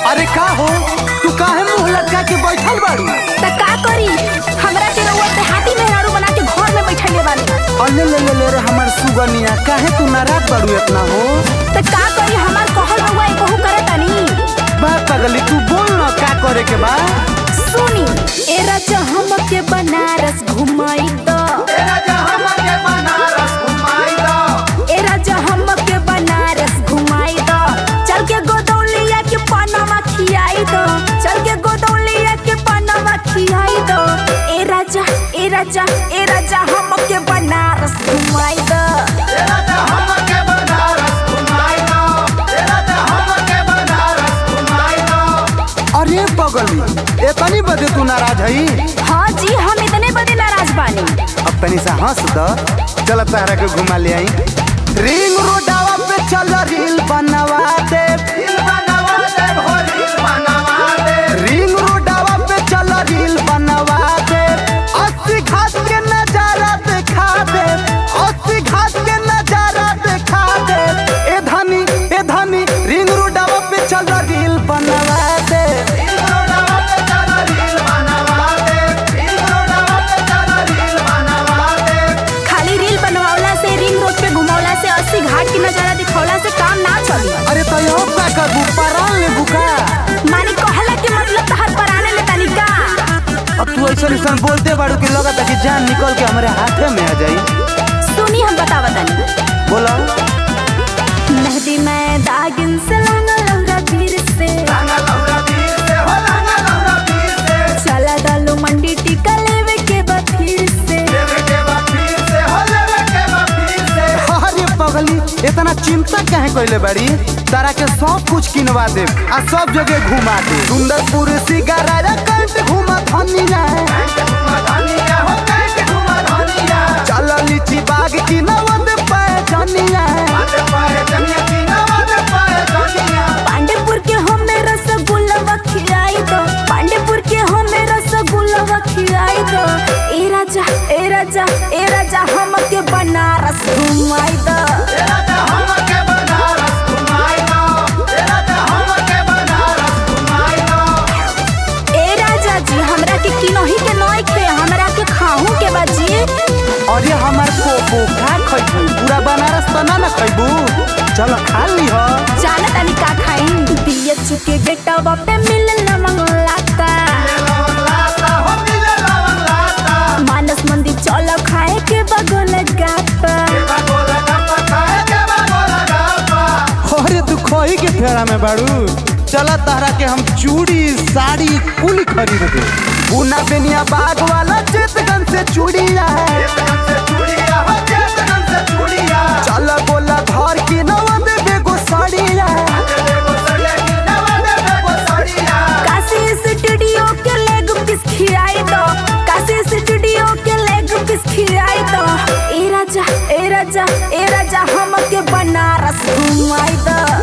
अरे का हो तू काहे मुंह लटका के बैठल बाड़ू त का करी हमरा के रउआ पे हाथी मेहरारू बना के घर में बैठले बानी अले ले ले ले रे हमर सुगनिया काहे तू नाराज बाड़ू इतना हो त का करी हमार कहल रउआ एक कहू करे तनी बा पगली तू बोल ना का करे के बा सुनी ए राजा हम के बनारस घुमाई दो ए राजा हम के बनारस घुमाई दो चल के गोदौलिया के पनामा खियाई दो चल के गोदौलिया के पनामा खियाई दो ए राजा ए राजा ए राजा हम के बनारस घुमाई दो अरे पगली इतनी बदे तू नाराज हई हाँ जी हम इतने बड़े नाराज बानी अब तनी सा हंस द चल तारा के घुमा ले आई रिंग रोडावा पे चल रील बनवा दे रिंग रोडावा पे चल रील बनवा दे अस्सी घाट के नजारा दिखा दे अस्सी घाट के नजारा दिखा दे ए धनी ए धनी रिंग रोडावा पे चल रील बनवा दे खाली रील बनवावला से रिंग रोड पे घुमावला से अस्सी घाट की नजारा दिखौला से काम ना चली अरे तो यो का करबू परान ले बुका मानी कहला के मतलब तहर पराने ले तनी का अब तू ऐसा ऐसा बोलते बाड़ू कि लगता कि जान निकल के हमारे हाथे में आ जाई सुनी हम बतावा तनी बोला मेहदी में दागिन से लांगा लौरा धीर से चला डालो मंडी टिका लेवे के बथीर से अरे पगली इतना चिंता काहे कइले बाड़ी तारा के सब कुछ किनवा दे आ सब जगह घुमा दे सुंदरपुर सिगारा कंट घुमा धनिया चल लीची बाग की नवद पे जनिया पांडेपुर के हमें रसगुल्ला खिलाई दो पांडेपुर के हमें रसगुल्ला खिलाई दो ए राजा ए राजा ए राजा हम के बनारस घुमाई दो ए राजा जी हमरा के किनही के नई खे हमरा के खाहू के बाजी अरे हमार पोपो का खइबू पूरा बनारस तना ना खइबू चल खा ली हो जाना तनी का खाई दिया चुके बेटा बापे मिलल मंगलाता मानस मंदिर चलो खाए के बगल गाता अरे तू खोई के फेरा में बाड़ू चला तारा के हम चूड़ी साड़ी कुल खरीद दे पूना बेनिया बाग वाला चितगंज से चूड़िया है चल बोला घर की नवद बेगो साड़िया है काशी स्टूडियो के लेग पीस खिलाई दो काशी स्टूडियो के लेग पीस खिलाई दो ए राजा ए राजा ए राजा हम के बनारस घुमाई दो